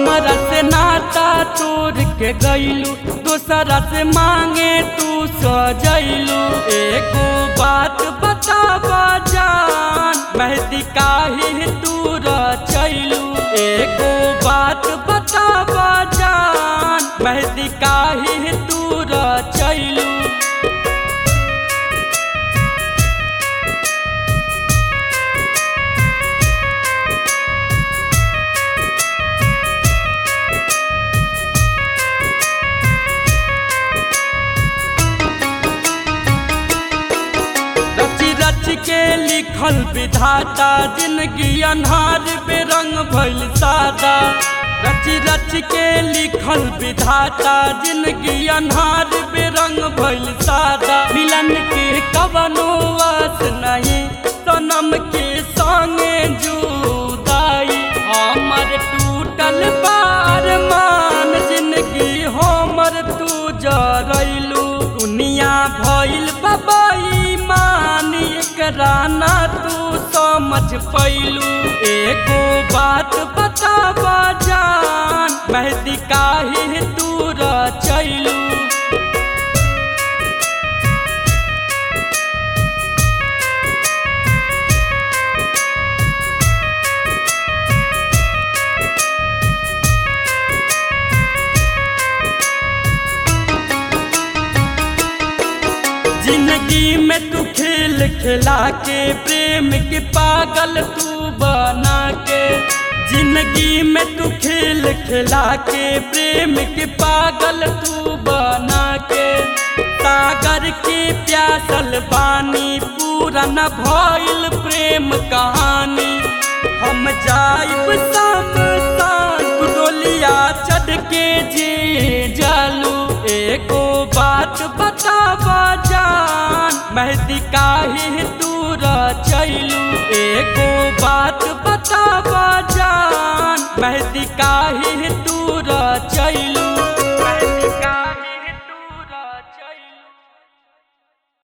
हमरा से नाता तोड़ के गईलू दूसरा से मांगे तू सजैलू एगो बात बतावा जान मेहदी काहे तू रचैलू एगो बात बतावा जान मेहदी काहे तू रचैलू रची रच के लिखल विधाता जिंदगी अन्हार बेरंग भइल सादा रची रच के लिखल विधाता जिंदगी अन्हार बेरंग भइल सादा मिलन के कवनो वास नहीं सनम के संगे जुदाई हमर टूटल बार मान जिंदगी हमर तू जरैलू दुनिया भइल बबाई मान एकरा ना तू समझ पैलू एगो बात बतावा जान मेहदी काहे तू रचैलू जिंदगी में तू खेल खिला के प्रेम के पागल तू बना के जिंदगी में तू खेल खिला के प्रेम के पागल तू बना के सागर के प्यासल बानी पूरा न भइल प्रेम कहानी हम जाइब सब तू डोलिया चढ़ के जे जालू एगो बात बतावा जान मेहदी काहे तू रचैलू एगो बात बतावा जान मेहदी काहे तू रचैलू